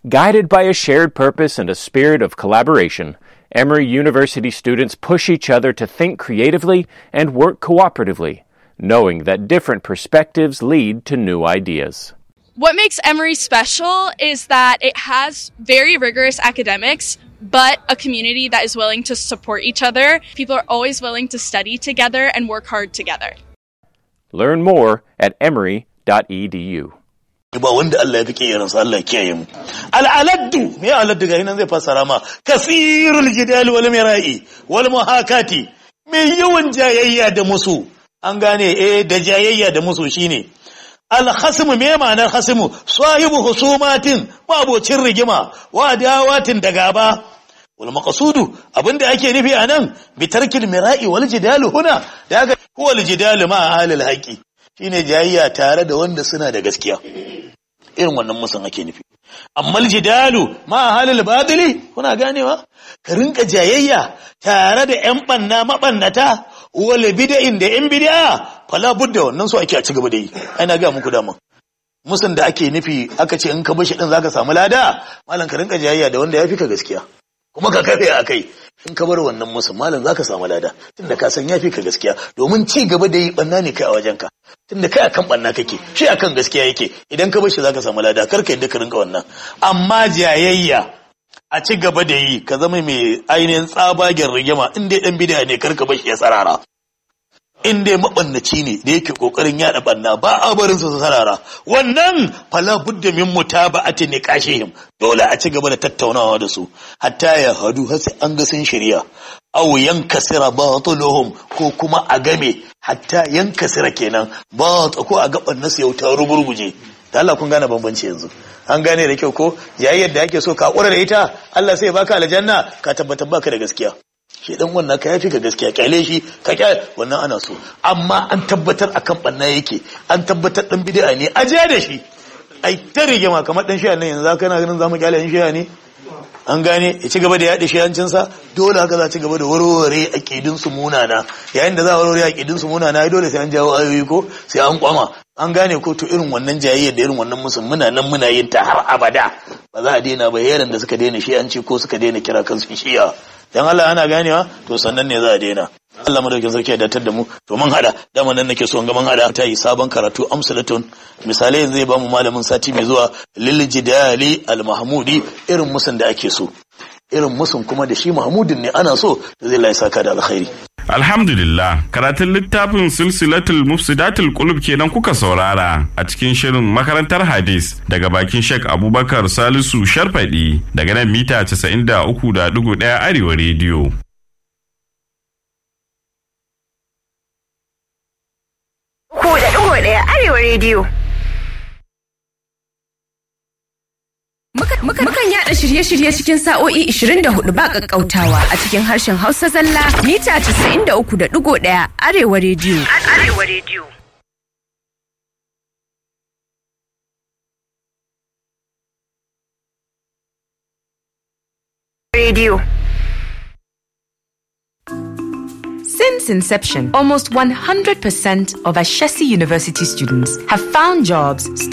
Guided by a shared purpose and a spirit of collaboration, Emory University students push each other to think creatively and work cooperatively, knowing that different perspectives lead to new ideas. What makes Emory special is that it has very rigorous academics, but a community that is willing to support each other. People are always willing to study together and work hard together. Learn more at emory.edu. ba wanda Allah ya fi kiyaransa Allah ya kiyaye mu al'aladdu me aladdu ga nan zai fassara ma kasirul jidal wal mira'i wal muhakati me yawan jayayya da musu an gane eh da jayayya da musu shine al khasmu me ma'anar khasmu sahibu husumatin mabocin rigima wa dawatin da gaba wal maqsudu abinda ake nufi anan bi tarkil mira'i wal jidal huna daga huwa al jidal ma ahlil haqi shine jayayya tare da wanda suna da gaskiya irin wannan musun ake nufi amma jidalu ma halil badili kuna ganewa ka rinka jayayya tare da yan banna mabannata wal bid'in da yan bid'a fala budda wannan so ake a ci gaba da yi ana ga muku dama musun da ake nufi aka ce in ka bashi din zaka samu lada malam ka rinka jayayya da wanda ya fi ka gaskiya kuma ka kafe a kai in ka bar wannan musu malam zaka samu lada tunda ka san yafi ka gaskiya domin ci gaba da yi banna ne kai a wajenka tunda kai akan banna kake shi akan gaskiya yake idan ka bar shi zaka samu lada kar ka yadda ka rinka wannan amma jayayya a ci gaba da yi ka zama mai ainihin tsabagen rigima in dai dan bid'a ne kar ka bar shi ya sarara in dai mabannaci ne da yake kokarin yada banna ba a barin su sarara wannan fala budda min mutaba'ati niqashihim dole a ci gaba da tattaunawa da su hatta ya hadu har sai an ga sun shirya aw yankasira batuluhum ko kuma a game hatta yankasira kenan ba ko a gaban nasu yau ta ruburguje da Allah kun gane bambanci yanzu an gane da kyau ko yayin yadda ake so ka kura da ita Allah sai ya baka aljanna ka tabbatar baka da gaskiya shi dan wannan ka yafi ka gaskiya kyale shi ka kyale wannan ana so amma an tabbatar akan banna yake an tabbatar dan bid'a ne a je da shi ai ta rigima kamar dan shiya nan yanzu zaka kana ganin zamu kyale yan shiya ne an gane ya ci gaba da yaɗa shiyancin sa dole haka za ci gaba da warware aqidin su munana yayin da za a warware aqidin su munana ai dole sai an jawo ayoyi ko sai an kwama an gane ko to irin wannan jayayyar da irin wannan musun muna nan muna yin ta har abada ba za a daina ba yaran da suka daina shiyanci ko suka daina kira kansu shiya dan Allah ana ganewa to sannan ne za a daina Allah madaukin sarki ya datar da mu to mun hada dama nan nake so in ga mun hada ta yi sabon karatu amsalatun misalai yanzu zai ba mu malamin sati mai zuwa lil jidali al mahmudi irin musun da ake so irin musun kuma da shi mahmudin ne ana so da zai lai saka da alkhairi Alhamdulillah, karatun littafin silsilatul mufsidatul qulub kenan kuka saurara a cikin shirin makarantar hadis daga bakin Sheikh Abubakar Salisu Sharfadi daga nan mita 93.1 Arewa rediyo. Ku da ɗigo ɗaya Arewa rediyo. Mukan yada shirye-shirye cikin sa'o'i 24 ba ƙaƙƙautawa a cikin harshen Hausa zalla mita 93.1 Arewa rediyo. Arewa rediyo. Radio. Since inception, almost 100% of Ashesi University students have found jobs